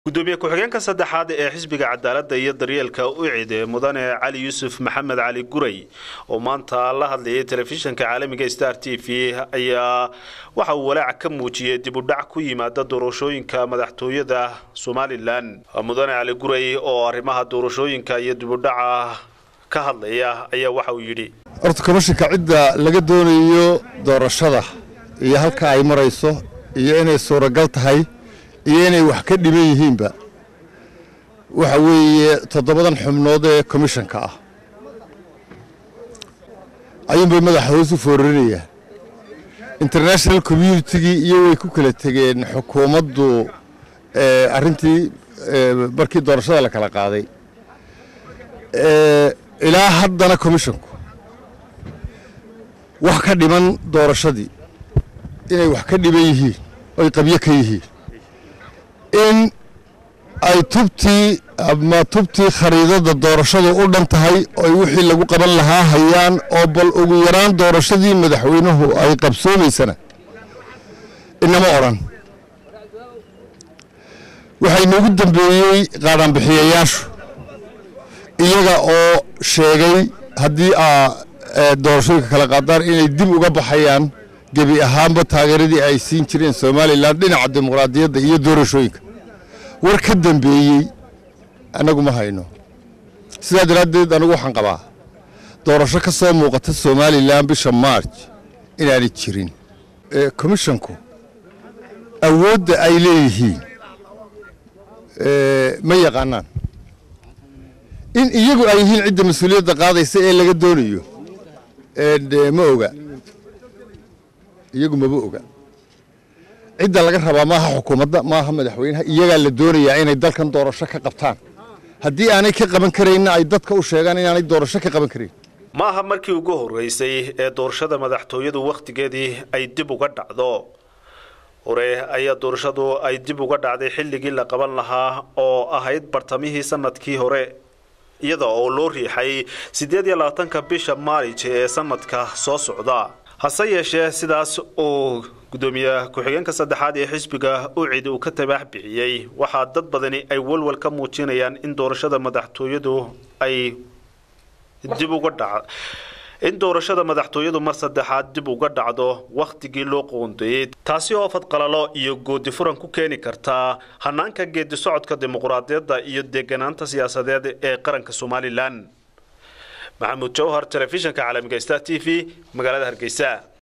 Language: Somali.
gudoomiye ku-xigeenka saddexaad ee xisbiga cadaaladda iyo daryeelka ucid mudane cali yuusuf maxamed cali guray oo maanta la hadlayay telefishinka caalamiga star t v ayaa waxa uu walaac ka muujiyey dib u dhac ku yimaada doorashooyinka madaxtooyada somalilan mudane cali guray oo arrimaha doorashooyinka iyo dib u dhaca ka hadlaya ayaa waxa uu yidhi horta komishinka cidda laga doonayo doorashada iyo halka ay marayso iyo inay suuragal tahay iyo inay wax ka dhiban yihiinba waxa weeye toddobadan xubnood ee komishanka ah ayuunbay madaxa hoos u foorarinayaan international communitygii iyo way ku kala tegeen xukuumaddu arrintii markii doorashada la kala qaaday ilaa haddana komishanku wax ka dhiman doorashadii inay wax ka dhiban yihiin oy qabyo ka yihiin in ay tubtii ama tubtii khariidada doorashadu u dhan tahay oy wixii lagu qaban lahaa hayaan oo bal ugu yaraan doorashadii madaxweynuhu ay qabsoomaysana inama odhan waxay noogu dambeeyey qaadhaanbixiyayaashu iyaga oo sheegay haddii aa doorashooyinka kala qaadaan inay dib uga baxayaan gebi ahaanba taageeradii ay siin jireen somalilan dhinaca dimuqraadiyadda iyo doorashooyinka war ka dambeeyey annagu ma hayno sidaa daraaddeed anigu waxaan qabaa doorasho ka soo muuqata somalilan bisha marj inaanay jirin komishonku awoodda ay leeyihiin ma yaqaanaan in iyagu ay yihiin cidda mas-uuliyadda qaadaysa ee laga doonayo ma oga iyagu maba oga cidda laga rabaa maaha xukuumadda maaha madaxweynaha iyagaa la doonayaa inay dalkan doorasho ka qabtaan haddii aanay ka qaban karayna ay dadka u sheegaan inaanay doorasho ka qaban karayn ma aha markii ugu horreysay ee doorashada madaxtooyadu wakhtigeedii ay dib uga dhacdo hore ayaa doorashadu ay dib uga dhacday xilligii la qaban lahaa oo ahayd bartamihii sanadkii hore iyada oo loo riixay siddeed iyo labaatanka bisha maarij ee sanadka soo socda hase yeeshee sidaas uu gudoomiye ku-xigeenka saddexaad ee xisbiga ucid uu ka tabaax bixiyey waxaa dad badani ay walwal ka muujinayaan in doorashada madaxtooyadu ay dib uga dhac in doorashada madaxtooyadu mar saddexaad dib uga dhacdo wakhtigii loo qoondeeyey taasi oo fadqalalo iyo goodi furan ku keeni kartaa hanaanka geedi socodka dimuqraadiyadda iyo deeganaanta siyaasadeed ee qaranka somalilan maxamuud jawhar telefishinka caalamiga star t v magaalada hargeysa